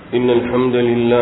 إن الحمد لله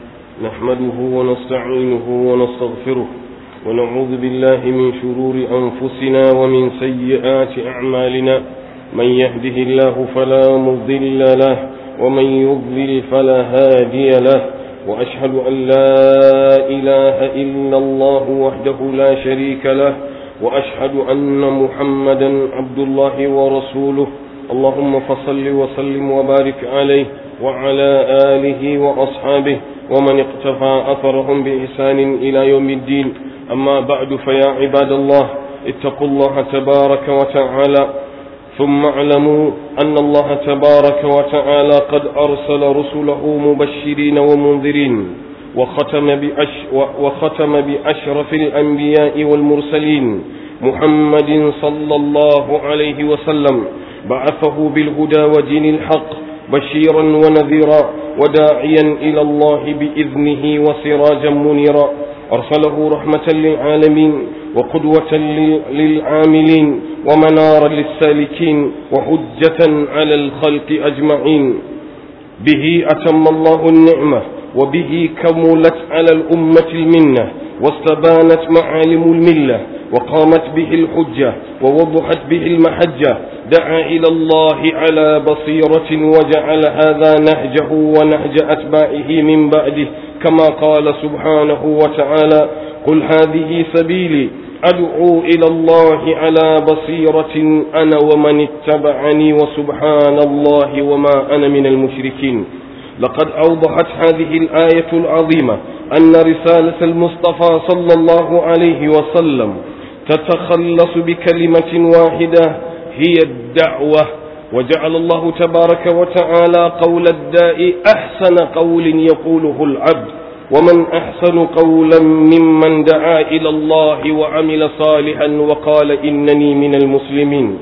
نحمده ونستعينه ونستغفره ونعوذ بالله من شرور أنفسنا ومن سيئات أعمالنا من يهده الله فلا مضل له ومن يضلل فلا هادي له وأشهد أن لا إله إلا الله وحده لا شريك له وأشهد أن محمدا عبد الله ورسوله اللهم فصل وسلم وبارك عليه وعلى آله وأصحابه ومن اقتفى أثرهم بإحسان إلى يوم الدين أما بعد فيا عباد الله اتقوا الله تبارك وتعالى ثم اعلموا أن الله تبارك وتعالى قد أرسل رسله مبشرين ومنذرين وختم, بأش وختم بأشرف الأنبياء والمرسلين محمد صلى الله عليه وسلم بعثه بالهدى ودين الحق بشيرا ونذيرا وداعيا إلى الله بإذنه وسراجا منيرا أرسله رحمة للعالمين وقدوة للعاملين ومنارا للسالكين وحجة على الخلق أجمعين به أتم الله النعمة وبه كملت على الأمة المنة واستبانت معالم الملة وقامت به الحجة ووضحت به المحجة دعا إلى الله على بصيرة وجعل هذا نهجه ونهج أتباعه من بعده كما قال سبحانه وتعالى قل هذه سبيلي أدعو إلى الله على بصيرة أنا ومن اتبعني وسبحان الله وما أنا من المشركين لقد أوضحت هذه الآية العظيمة أن رسالة المصطفى صلى الله عليه وسلم تتخلص بكلمة واحدة هي الدعوة وجعل الله تبارك وتعالى قول الداء أحسن قول يقوله العبد ومن أحسن قولا ممن دعا إلى الله وعمل صالحا وقال إنني من المسلمين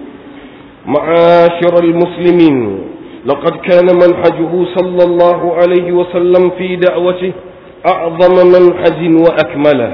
معاشر المسلمين لقد كان منهجه صلى الله عليه وسلم في دعوته أعظم منهج وأكمله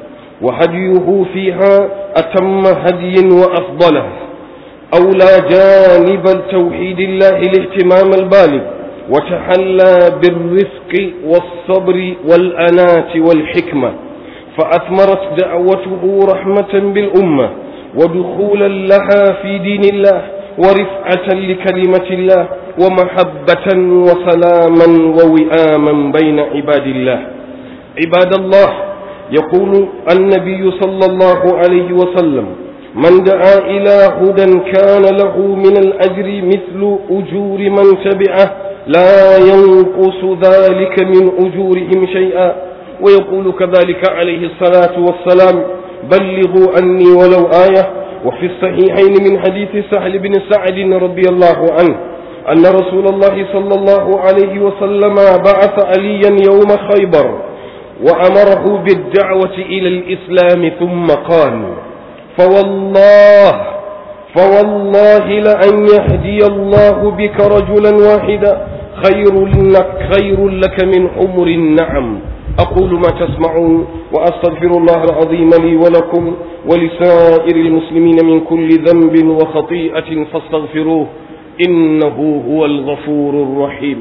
وهديه فيها أتم هدي وأفضله أولى جانب التوحيد الله الاهتمام البالغ وتحلى بالرفق والصبر والأناة والحكمة فأثمرت دعوته رحمة بالأمة ودخولا لها في دين الله ورفعة لكلمة الله ومحبة وسلاما ووئاما بين عباد الله عباد الله يقول النبي صلى الله عليه وسلم من دعا إلى هدى كان له من الأجر مثل أجور من تبعه لا ينقص ذلك من أجورهم شيئا ويقول كذلك عليه الصلاة والسلام بلغوا عني ولو آية وفي الصحيحين من حديث سهل بن سعد رضي الله عنه أن رسول الله صلى الله عليه وسلم بعث عليا يوم خيبر وأمره بالدعوة إلى الإسلام ثم قال فوالله فوالله لأن يهدي الله بك رجلا واحدا خير لك خير لك من حمر النعم أقول ما تسمعون وأستغفر الله العظيم لي ولكم ولسائر المسلمين من كل ذنب وخطيئة فاستغفروه إنه هو الغفور الرحيم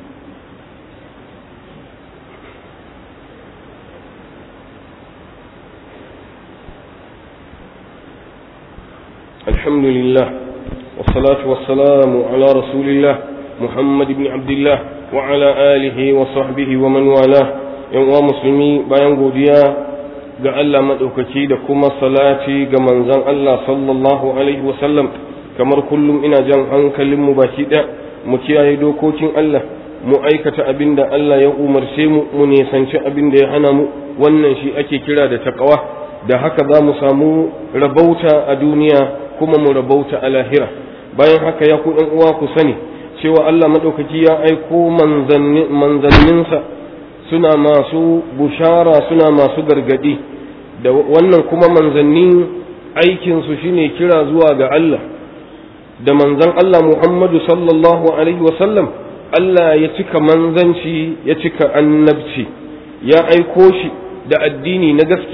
الحمد لله والصلاة والسلام على رسول الله محمد بن عبد الله وعلى آله وصحبه ومن والاه yan uwa musulmi bayan godiya ga Allah maɗaukaki da kuma salati ga manzon Allah sallallahu alaihi wasallam kamar kullum ina jan hankalinmu baki ɗaya mu kiyaye dokokin Allah mu aikata abin da Allah ya umarce mu mu nisanci abin da ya hana mu wannan shi ake kira da taqwa da haka za mu samu rabauta a duniya kuma mu rabauta a lahira bayan haka ya ku ɗan uwa ku sani cewa Allah maɗaukaki ya aiko manzanninsa suna masu bushara suna masu gargadi da wannan kuma manzanni aikinsu shine kira zuwa ga Allah da manzan Allah Muhammadu sallallahu alaihi wasallam Allah ya cika manzanci ya cika annabci ya aiko shi da addini na gaskiya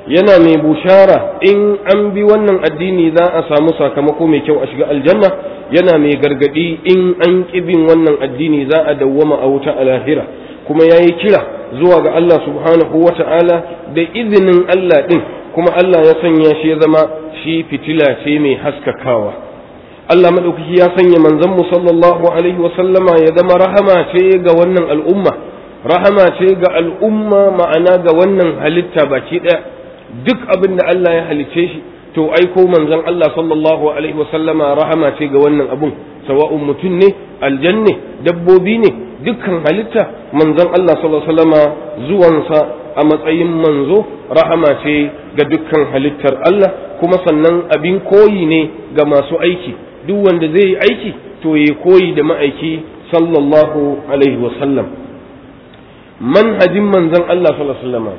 yana mai bushara in an bi wannan addini za a samu sakamako mai kyau a shiga aljanna yana mai gargadi in an bin wannan addini za a dawwama a wuta a lahira kuma ya yi kira zuwa ga Allah subhanahu wa ta'ala da izinin Allah ɗin kuma Allah ya sanya shi ya zama shi fitila ce mai haskakawa Allah maɗaukaki ya sanya manzanmu sallallahu alaihi wa sallama ya zama rahama ce ga wannan al'umma rahama ce ga al'umma ma'ana ga wannan halitta baki ɗaya duk abin da Allah ya halicce shi to aiko manzon Allah sallallahu alaihi wa sallama rahama ce ga wannan abun sawa'un mutum ne aljanne dabbobi ne dukkan halitta manzon Allah sallallahu alaihi wasallama zuwansa a matsayin manzo rahama ce ga dukkan halittar Allah kuma sannan abin koyi ne ga masu aiki duk wanda zai yi aiki to ya koyi da ma'aiki sallallahu alaihi wasallam manhajin manzon Allah sallallahu alaihi wasallama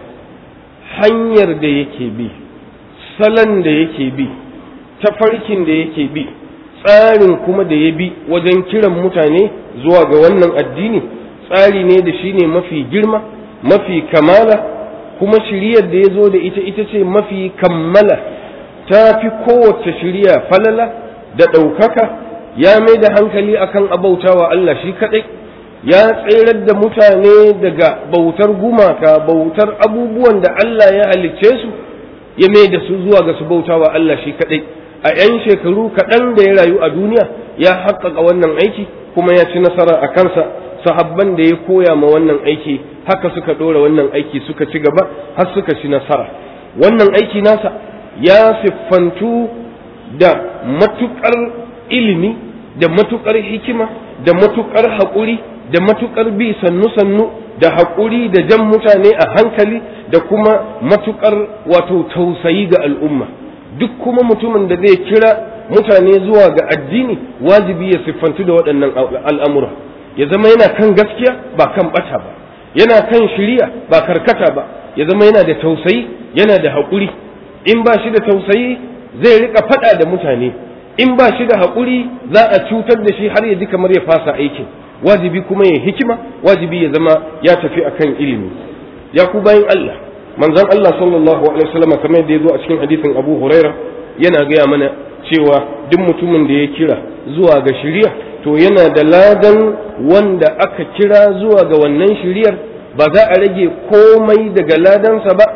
hanyar da yake bi salon da yake bi tafarkin da yake bi tsarin kuma da ya bi wajen kiran mutane zuwa ga wannan addini tsari ne da shi ne mafi girma mafi kamala kuma shiriyar da ya zo da ita ita ce mafi kammala ta fi kowace shiriya falala da ɗaukaka ya mai da hankali akan abautawa Allah shi kaɗai ya tserar da mutane daga bautar gumaka bautar abubuwan da Allah ya halicce su ya mai da su zuwa ga su bautawa Allah shi kaɗai a 'yan shekaru kaɗan da ya rayu a duniya ya haƙƙaƙa wannan aiki kuma ya ci nasara a kansa sahabban da ya koya ma wannan aiki haka suka ɗora wannan aiki suka ci gaba har suka ci nasara wannan aiki nasa ya siffantu da matuƙar ilimi da matuƙar hikima da matuƙar haƙuri da matuƙar bi sannu-sannu da haƙuri da jan mutane a hankali da kuma matuƙar wato tausayi ga al'umma duk kuma mutumin da zai kira mutane zuwa ga addini wajibi ya siffantu da waɗannan al'amura ya zama yana kan gaskiya ba kan ɓata ba yana kan shiriya ba karkata ba ya zama yana da tausayi yana da haƙuri in ba shi da tausayi zai riƙa faɗa da mutane in ba shi da haƙuri za a cutar da shi har ya ji kamar ya fasa aikin wajibi kuma ya hikima wajibi ya zama ya tafi akan ilimi ya ku bayan Allah manzon Allah sallallahu alaihi wasallam kamar yadda ya zo a cikin hadisin Abu Huraira yana gaya mana cewa duk mutumin da ya kira zuwa ga shiriya to yana da ladan wanda aka kira zuwa ga wannan shiriyar ba za a rage komai daga ladansa ba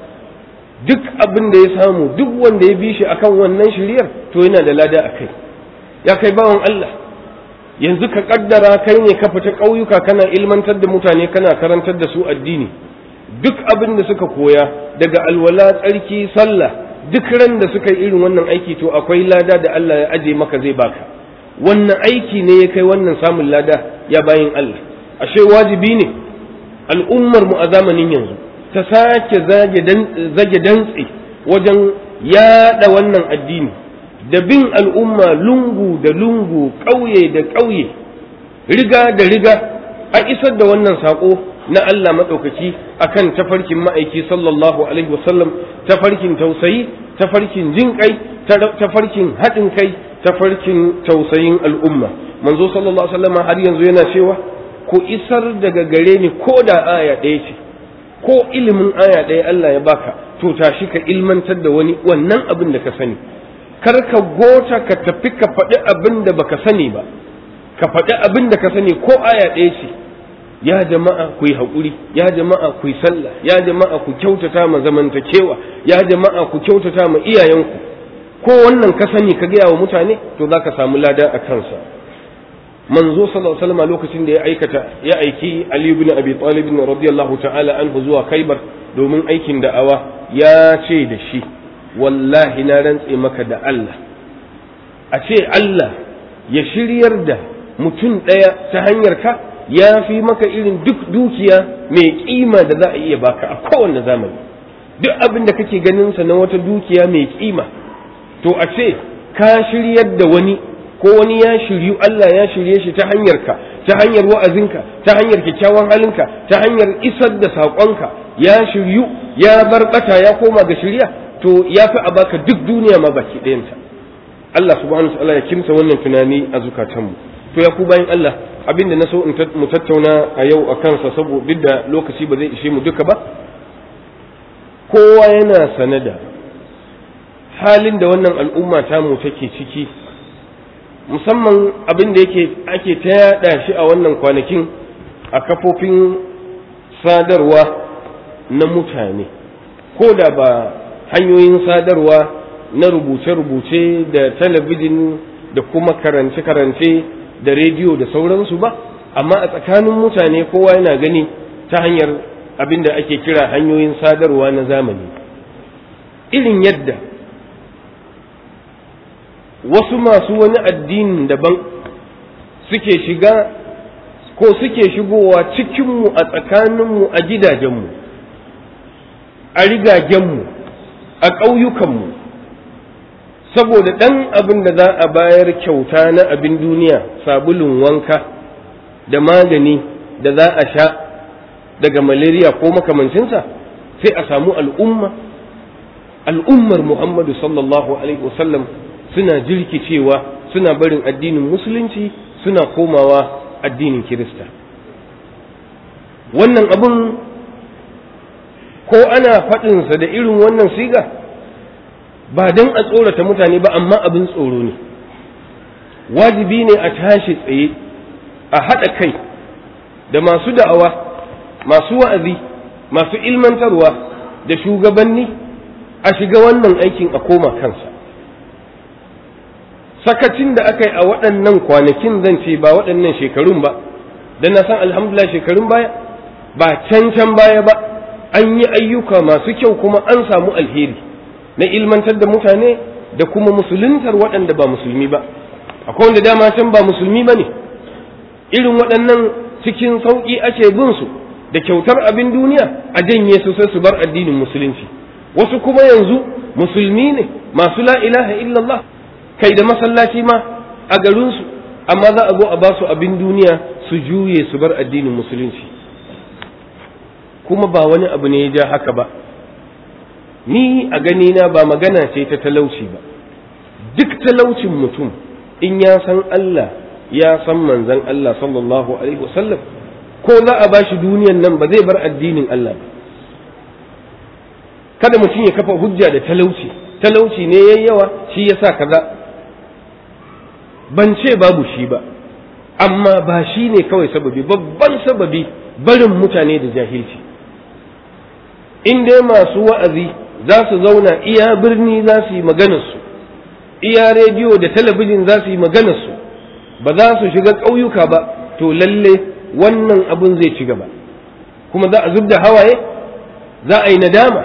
duk abin da ya samu duk wanda ya bi shi akan wannan shiriyar to yana da lada a kai ya kai bawan Allah yanzu ka kaddara kai ne ka fita ƙauyuka kana ilmantar da mutane kana karantar da su addini duk abin da suka koya daga alwala tsarki sallah duk ran da suka yi irin wannan aiki to akwai lada da Allah ya aje maka zai baka wannan aiki ne ya kai wannan samun lada ya bayin Allah ashe wajibi ne al'ummar mu a zamanin yanzu ta sake zage dantse wajen yada wannan addini da bin al'umma lungu da lungu ƙauye da ƙauye riga da riga a isar da wannan saƙo na Allah maɗaukaki akan tafarkin ma'aiki sallallahu alaihi wasallam tafarkin tausayi tafarkin jin kai tafarkin haɗin kai tafarkin tausayin al'umma manzo sallallahu alaihi wasallam har yanzu yana cewa ku isar daga gare ni ko da aya ɗaya ce ko ilimin aya ɗaya Allah ya baka to tashi ka ilmantar da wani wannan abin da ka sani kar ka gota ka tafi ka faɗi abin da baka sani ba ka faɗi abin da ka sani ko aya ɗaya ce ya jama'a ku yi haƙuri ya jama'a ku yi sallah ya jama'a ku kyautata ma zamantakewa ya jama'a ku kyautata ma iyayenku ko wannan ka sani ka gaya wa mutane to za ka samu lada a kansa manzo sallallahu alaihi wasallam lokacin da ya aikata ya aiki Ali ibn Abi Talib radiyallahu ta'ala anhu zuwa Khaibar domin aikin da'awa ya ce da shi wallahi na rantse maka da Allah a ce Allah ya shiryar da mutum ɗaya ta hanyar ka ya fi maka irin duk dukiya mai kima da za a iya baka a kowane zamani duk abin da kake ganin sa na wata dukiya mai kima to a ce ka shiryar da wani ko wani ya shiryu Allah ya shirye shi ta hanyar ka ta hanyar wa'azinka ta hanyar kyakkyawan halinka ta hanyar isar da saƙonka ya shiryu ya bar bata ya koma ga shirya to ya fi a baka duk duniya ma baki ɗayanta Allah subhanahu wa ta'ala ya kimsa wannan tunani a zukatanmu to ya ku bayan Allah abinda na so in mu tattauna a yau a kansa saboda duk da lokaci ba zai ishe mu duka ba kowa yana sane da halin da wannan al'umma tamu take ciki musamman abin da yake ake ta yaɗa shi a wannan kwanakin a kafofin sadarwa na mutane ko da ba hanyoyin sadarwa na rubuce-rubuce da talabijin da kuma karance-karance da rediyo da sauransu ba amma a tsakanin mutane kowa yana gani ta hanyar abin da ake kira hanyoyin sadarwa na zamani irin yadda wasu masu wani addinin daban suke shiga ko suke shigowa cikinmu a tsakaninmu a gidajenmu a rigagenmu a ƙauyukanmu saboda ɗan abin da za a bayar kyauta na abin duniya sabulun wanka da magani da za a sha daga malaria ko makamancinsa sai a samu al'umma al'ummar muhammadu sallallahu alaihi wasallam suna jirkicewa suna barin addinin musulunci suna komawa addinin kirista wannan abin ko ana faɗinsa da irin wannan siga ba don a tsorata mutane ba amma abin tsoro ne wajibi ne a tashi tsaye a haɗa kai da masu da'awa masu wa'azi masu ilmantarwa da shugabanni a shiga wannan aikin a koma kansa sakacin da aka yi a waɗannan kwanakin zan ce ba waɗannan shekarun ba don na san alhamdulillah shekarun baya ba can can baya ba an yi ayyuka masu kyau kuma an samu alheri na ilmantar da mutane da kuma musuluntar waɗanda ba musulmi ba akwai wanda dama can ba musulmi ba ne irin waɗannan cikin sauƙi ake bin su da kyautar abin duniya a janye su sai su bar addinin musulunci wasu kuma yanzu musulmi ne masu la ilaha illallah kai da masallaci ma a garinsu amma za a zo a ba su abin duniya su juye su bar addinin musulunci kuma ba wani abu ne ya ja haka ba ni a ganina ba magana ce ta talauci ba duk talaucin mutum in ya san Allah ya san manzan Allah sallallahu alaihi wasallam ko za a ba shi duniyan nan ba zai bar addinin Allah ba kada mutum ya kafa hujja da talauci talauci ne yayi yawa shi yasa kaza ban ce babu shi ba amma ba shi ne kawai sababi babban sababi barin mutane da jahilci in dai masu wa'azi za su zauna iya birni za su yi maganarsu iya rediyo da talabijin za su yi maganarsu ba za su shiga ƙauyuka ba to lalle wannan abin zai ci gaba kuma za a zub da hawaye za a yi nadama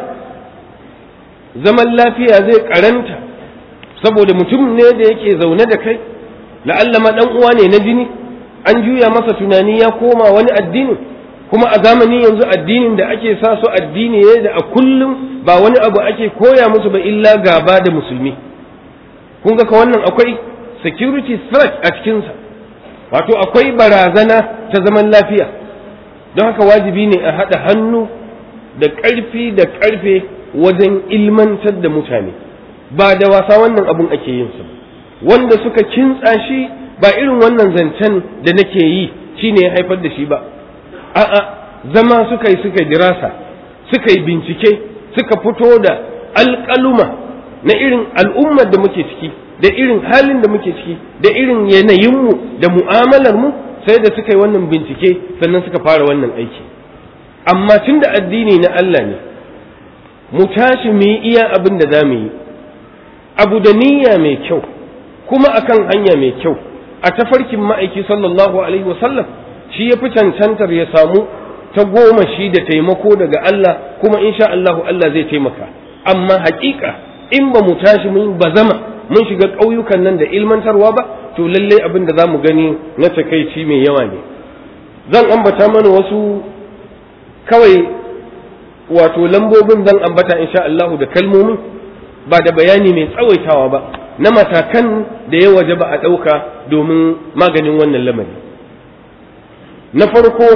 zaman lafiya zai karanta saboda mutum ne da yake zaune da kai la'alla ma dan uwa ne na jini an juya masa tunani ya koma wani addini kuma a zamanin yanzu addinin da ake sa su addini ne da a kullum ba wani abu ake koya musu ba illa gaba da musulmi kun ga ka wannan akwai security threat a cikinsa wato akwai barazana ta zaman lafiya don haka wajibi ne a haɗa hannu da ƙarfi da ƙarfe wajen ilmantar da mutane ba da wasa wannan abun ake yin sa wanda suka kintsa shi ba irin wannan zancen da nake yi shine ya haifar da shi ba a'a zama suka yi suka dirasa suka yi bincike suka fito da alƙaluma na irin al'ummar da muke ciki da irin halin da muke ciki da irin yanayinmu da mu'amalar mu sai da suka yi wannan bincike sannan suka fara wannan aiki amma tun da addini na Allah ne mu tashi mu yi iya abin da za mu yi abu da niyya mai kyau kuma akan hanya mai kyau a tafarkin ma'aiki sallallahu alaihi wasallam shi ya fi cancantar ya samu ta goma shi da taimako daga Allah kuma insha Allahu Allah zai taimaka amma hakika in ba mu tashi mun bazama mun shiga ƙauyukan nan da ilmantarwa ba to lallai abin da za mu gani na takaici mai yawa ne zan ambata mana wasu kawai wato lambobin zan ambata insha Allahu da kalmomin ba da bayani mai tsawaitawa ba na matakan da ya waje ba a ɗauka domin maganin wannan lamari na farko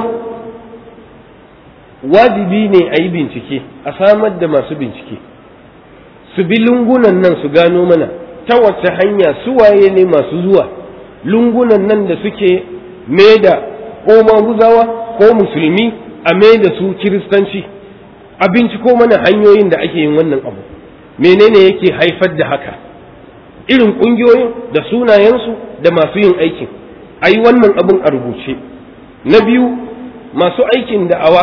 wajibi ne a yi bincike a samar da masu bincike su bi lungunan nan su gano mana ta wace hanya suwaye ne masu zuwa lungunan nan da suke mai da ko maguzawa ko musulmi a mai da su kiristanci a binciko mana hanyoyin da ake yin wannan abu menene yake haifar da haka irin ƙungiyoyin da sunayensu da masu yin aikin a yi wannan abin a rubuce na biyu masu aikin da'awa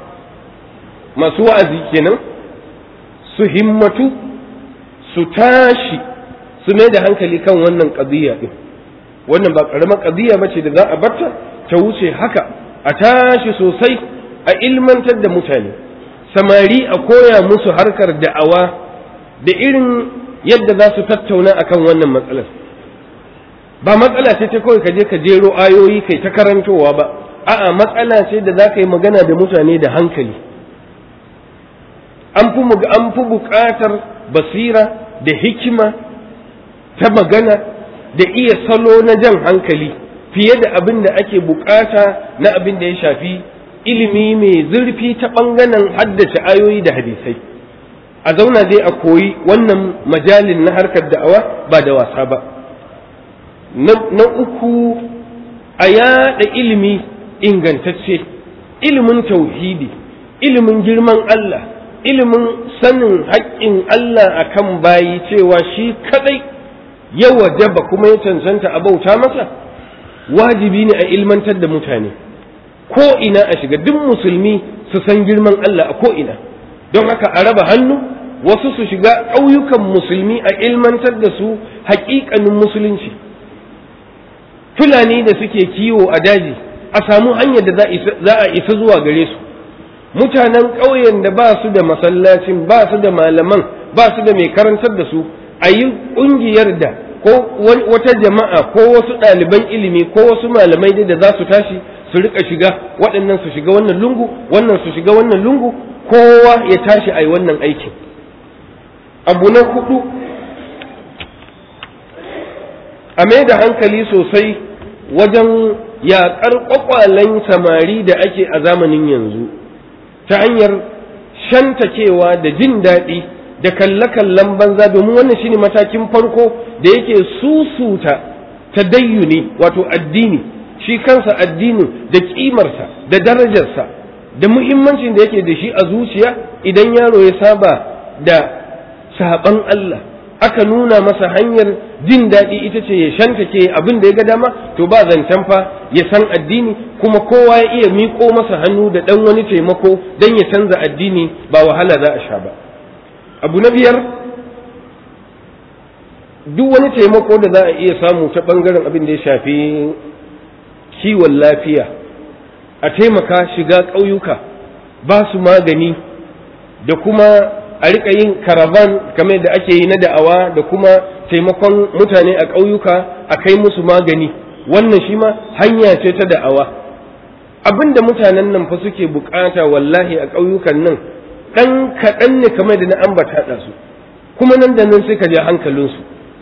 masu wa'azi kenan su himmatu su tashi su mai da hankali kan wannan ƙadiyya ɗin wannan ba ƙaramar ƙadiyya ba ce da za a barta ta wuce haka a tashi sosai a ilmantar da mutane samari a koya musu harkar da'awa da irin yadda za su tattauna akan wannan matsalar ba matsala ce ta kawai ka je ka jero ayoyi kai ta karantowa ba a'a matsala ce da za ka yi magana da mutane da hankali an fi an fi buƙatar basira da hikima ta magana da iya salo na jan hankali fiye da abin da ake buƙata na abin da ya shafi ilimi mai zurfi ta ɓangaren haddace ayoyi da hadisai a zauna dai a koyi wannan majalin na harkar da'awa ba da wasa ba na uku a yaɗa ilimi ingantacce ilimin tauhidi ilimin girman Allah ilimin sanin haƙƙin Allah akan bayi cewa shi kadai ya wajaba kuma ya cancanta a bauta masa wajibi ne a ilmantar da mutane ko ina a shiga duk musulmi su san girman Allah a ko ina don haka a raba hannu wasu su shiga ƙauyukan musulmi a ilmantar da su haƙiƙanin musulunci fulani da suke kiwo a daji a samu hanyar da za a isa zuwa gare su mutanen ƙauyen da ba su da masallacin ba su da malaman ba su da mai karantar da su a yi ƙungiyar da ko wata jama'a ko wasu ɗaliban ilimi ko wasu malamai dai da za su tashi su rika shiga waɗannan su shiga wannan lungu wannan su shiga wannan lungu kowa ya tashi a yi wannan aikin abu na hudu a mai da hankali sosai wajen yaƙar ƙwaƙwalen samari da ake a zamanin yanzu ta hanyar shantakewa da jin daɗi da kalle-kallen banza domin wannan shine matakin farko da yake susuta tadayyuni wato addini shi kansa addinin da ƙimarsa da darajarsa da muhimmancin da yake da shi a zuciya idan yaro ya saba da saɓan Allah aka nuna masa hanyar jin daɗi ita ce ya shantake abin da ya ga dama to ba zancen fa ya san addini kuma kowa ya iya miƙo masa hannu da ɗan wani taimako don ya canza addini ba wahala za a sha ba abu na biyar duk wani taimako da za a iya samu ta ɓangaren abin da ya shafi kiwon lafiya a taimaka shiga ƙauyuka ba su magani da kuma a riƙa yin karavan kamar da ake yi na da'awa da kuma taimakon mutane a ƙauyuka a kai musu magani wannan shi ma hanya ce ta da'awa abin da mutanen nan fa suke bukata wallahi a ƙauyukan nan ɗan kaɗan ne kamar da na ambata da su kuma nan da nan sai ka je hankalinsu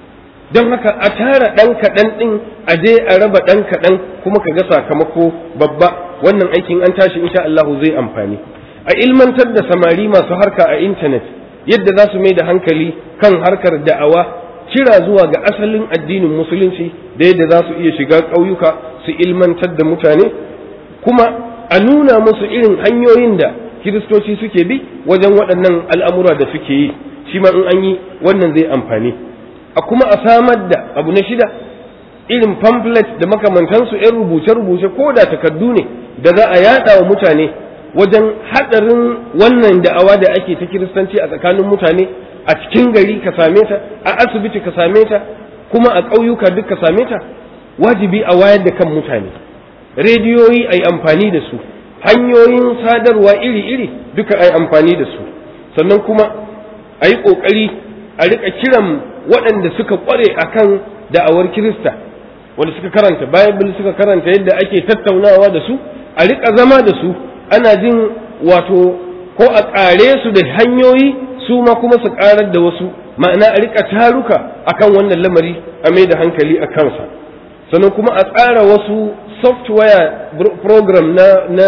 don haka a tara ɗan kaɗan ɗin a je a raba ɗan kaɗan kuma ka ga sakamako babba wannan aikin an tashi insha Allah zai amfani a ilmantar da samari masu harka a intanet yadda za su mai da hankali kan harkar da'awa kira zuwa ga asalin addinin musulunci da yadda za su iya shiga ƙauyuka su ilmantar da mutane kuma a nuna musu irin hanyoyin da kiristoci suke bi wajen waɗannan al'amura da suke yi shi ma in an yi wannan zai amfani a kuma a samar da abu na shida irin pamphlet da makamantansu 'yan rubuce-rubuce ko da takardu ne da za a yada wa mutane wajen haɗarin wannan da'awa da ake ta kiristanci a tsakanin mutane a cikin gari ka same ta a asibiti ka same ta kuma a ƙauyuka duk ka same ta wajibi a wayar da kan mutane rediyoyi a yi amfani da su hanyoyin sadarwa iri-iri duka a yi amfani da su sannan kuma a yi ƙoƙari a riƙa kiran waɗanda suka ƙware a kan da'awar kirista wanda suka karanta bible suka karanta yadda ake tattaunawa da su a riƙa zama da su ana jin wato ko a ƙare su da hanyoyi su ma kuma su ƙarar da wasu ma'ana a riƙa taruka akan wannan lamari a mai da hankali a kansa sannan kuma a tsara wasu software program na, na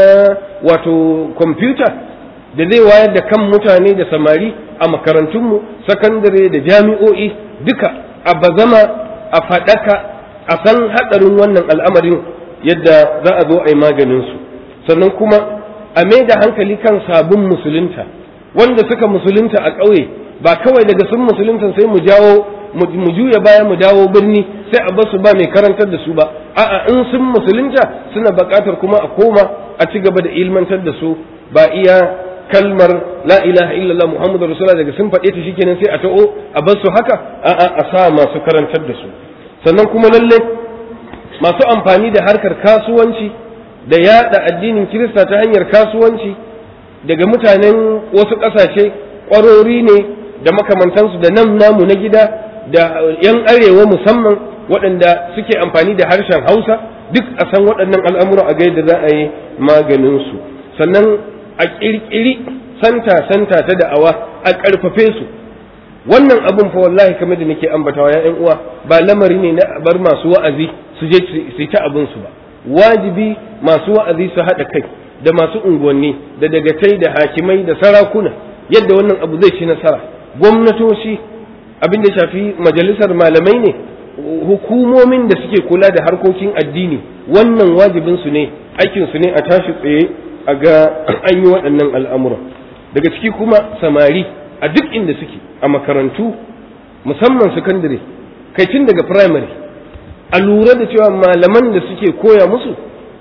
wato kwamfuta da zai wayar da kan mutane da samari a makarantunmu sakandare da jami'o'i duka a bazama a faɗaka a san haɗarin wannan al'amarin yadda za a zo a yi maganinsu sannan kuma a mai da hankali kan sabon musulunta wanda suka musulunta a ƙauye ba kawai daga sun musulunta sai mu jawo mu juya baya mu dawo birni sai a basu ba mai karantar da su ba a'a in sun musulunta suna buƙatar kuma a koma a ci gaba da ilmantar da su ba iya kalmar la ilaha illallah muhammadu rasulullah daga sun faɗe ta shikenan sai a ta'o a bar su haka a'a a sa masu karantar da su sannan kuma lalle masu amfani da harkar kasuwanci da yada addinin kirista ta hanyar kasuwanci daga mutanen wasu ƙasashe ƙwarori ne da makamantansu da nan namu na gida da yan arewa musamman waɗanda suke amfani da harshen hausa duk a san waɗannan al'amura a ga yadda za a yi maganinsu sannan a ƙirƙiri santa-santa ta da'awa a ƙarfafe su wannan abun fa wallahi kamar da nake ambatawa ya uwa ba lamari ne na bar masu wa'azi su je su yi ta abin su ba wajibi masu wa'azi su haɗa kai da masu unguwanni da dagatai da hakimai da sarakuna yadda wannan abu zai ci nasara gwamnatoci abin da shafi majalisar malamai ne hukumomin da suke kula da harkokin addini wannan wajibin su ne aikin su ne a tashi tsaye a ga an yi waɗannan al'amura daga ciki kuma samari a duk inda suke a makarantu musamman sakandare kai tun daga primary a lura da cewa malaman da suke koya musu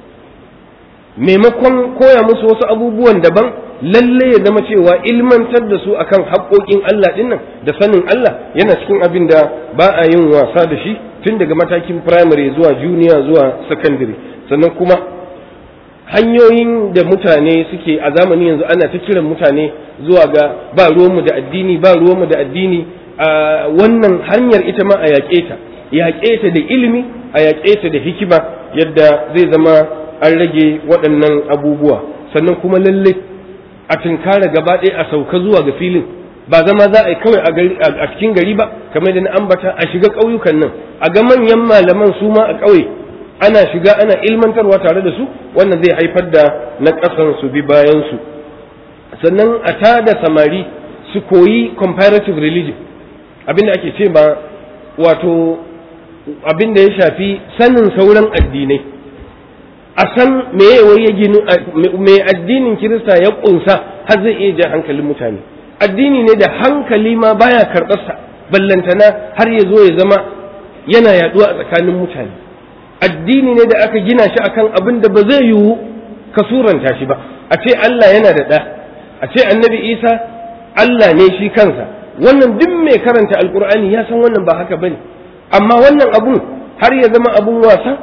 maimakon koya musu wasu abubuwan daban lalle ya zama cewa ilmantar da su akan haƙoƙin Allah dinnan da sanin Allah yana cikin abin da ba a yin wasa da shi tun daga matakin primary zuwa junior zuwa secondary sannan kuma hanyoyin da mutane suke a zamani yanzu ana ta kiran mutane zuwa ga ba ruwanmu da addini ba ruwanmu da addini a wannan hanyar ita ma a yaƙe ta yaƙe ta da ilimi a yaƙe ta da hikima yadda zai zama an rage waɗannan abubuwa sannan kuma lalle a tunkara gaba ɗaya a sauka zuwa ga filin ba zama za a yi kawai a cikin gari ba kamar da na ambata a shiga ƙauyukan nan a ga manyan malaman su ma a ƙauye ana shiga ana ilmantarwa tare da su wannan zai haifar da na ƙasan su bi bayan su sannan a tada samari su koyi comparative religion abinda ake ce ba wato abinda ya shafi sanin sauran addinai a san me wai ya ginu me addinin kirista ya kunsa har zai iya jan hankalin mutane addini ne da hankali ma baya karɓarsa ballantana har ya zo ya zama yana yaduwa a tsakanin mutane addini ne da aka gina shi akan abin da ba zai yiwu ka suranta shi ba a ce Allah yana da ɗa a ce annabi Isa Allah ne shi kansa wannan duk mai karanta alkur'ani ya san wannan ba haka bane amma wannan abun har ya zama abun wasa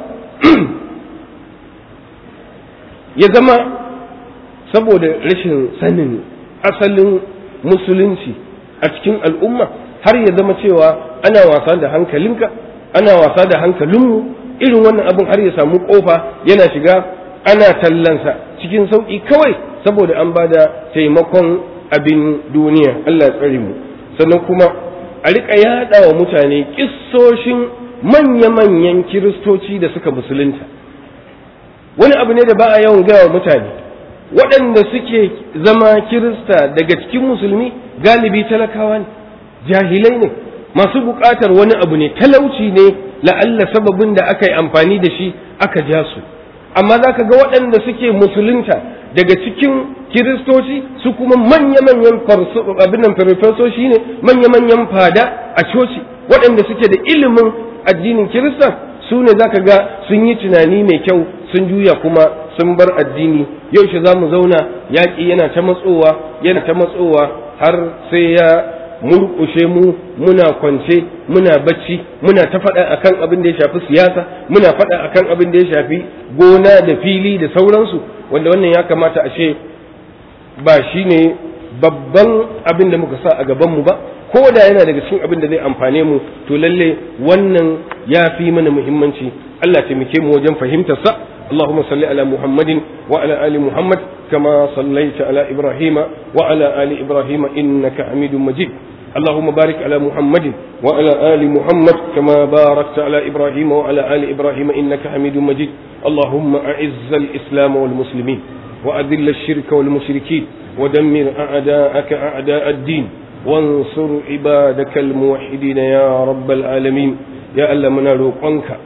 ya zama saboda rashin sanin asalin musulunci a cikin al'umma har ya zama cewa ana wasa da hankalinka ana wasa da hankalinmu irin wannan abin har ya samu kofa yana shiga ana tallansa cikin sauƙi kawai saboda an ba da taimakon abin duniya Allah ya tsare mu sannan kuma a riƙa yaɗa wa mutane ƙissoshin manya-manyan kiristoci da suka musulunta wani abu ne da ba a yawan gaya wa mutane waɗanda suke zama kirista daga cikin musulmi galibi talakawa ne jahilai ne masu buƙatar wani abu ne talauci ne la'alla sababin da aka yi amfani da shi aka ja su amma za ka ga waɗanda suke musulunta daga cikin kiristoci su kuma manya-manyan abinan farfesoshi ne manya-manyan fada a coci waɗanda suke da ilimin addinin kirista su ne za ka ga sun yi tunani mai kyau sun juya kuma sun bar addini yaushe za mu zauna yaƙi yana ta matsowa yana ta matsowa har sai ya murƙushe mu muna kwance muna bacci muna ta faɗa akan abin da ya shafi siyasa muna faɗa akan abin da ya shafi gona da fili da sauransu wanda wannan ya kamata ashe ba shi ne babban abin da muka sa a gabanmu ba ko da yana daga cikin abin da zai amfane mu to lalle wannan ya fi mana muhimmanci Allah taimake mu wajen fahimtar sa اللهم صل على محمد وعلى آل محمد كما صليت على إبراهيم وعلى آل إبراهيم إنك حميد مجيد اللهم بارك على محمد وعلى آل محمد كما باركت على إبراهيم وعلى آل إبراهيم إنك حميد مجيد اللهم أعز الإسلام والمسلمين وأذل الشرك والمشركين ودمر أعداءك أعداء الدين وانصر عبادك الموحدين يا رب العالمين يا ألا منا روقنك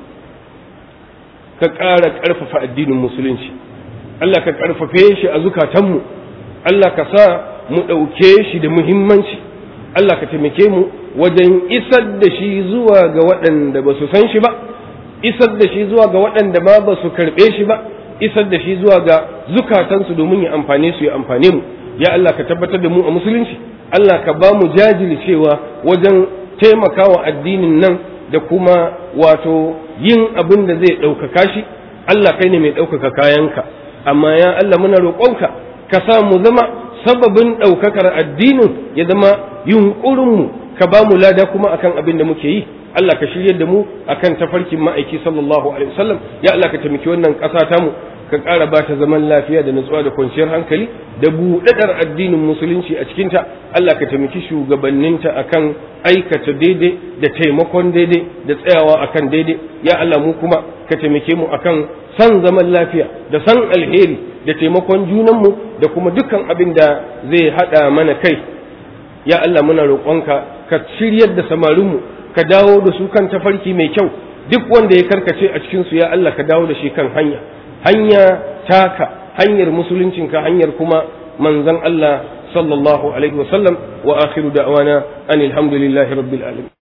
ka ƙara ƙarfafa addinin musulunci Allah ka ƙarfafe shi a zukatanmu Allah ka sa mu ɗauke shi da muhimmanci Allah ka taimake mu wajen isar da shi zuwa ga waɗanda ba su san shi ba isar da shi zuwa ga waɗanda ma ba su karɓe shi ba isar da shi zuwa ga zukatansu domin ya amfane su ya amfane mu ya Allah ka tabbatar da mu a musulunci Allah ka ba mu jajircewa wajen taimakawa addinin nan da kuma wato yin abin da zai ɗaukaka shi Allah kai ne mai ɗaukaka kayanka amma ya Allah muna roƙonka ka sa mu zama sababin ɗaukakar addinin ya zama yunƙurinmu ka ba mu lada kuma akan abin da muke yi Allah ka shiryar da mu akan tafarkin ma'aiki sallallahu alaihi wasallam ya Allah ka taimaki wannan ƙasa ta mu ka ƙara ba ta zaman lafiya da nutsuwa da kwanciyar hankali da buɗaɗar addinin musulunci a cikinta Allah ka taimaki shugabanninta akan aikata daidai da taimakon daidai da tsayawa akan daidai ya Allah mu kuma ka taimake mu akan san zaman lafiya da san alheri da taimakon junanmu da kuma dukkan abin da zai haɗa mana kai ya Allah muna roƙonka ka shiryar da samarinmu ka dawo da su kan tafarki mai kyau duk wanda ya karkace a cikinsu ya Allah ka dawo da shi kan hanya hanya taka hanyar musuluncinka hanyar kuma manzon Allah sallallahu alaihi wasallam wa akhiru da'wana anil hamdulillahi rabbil alamin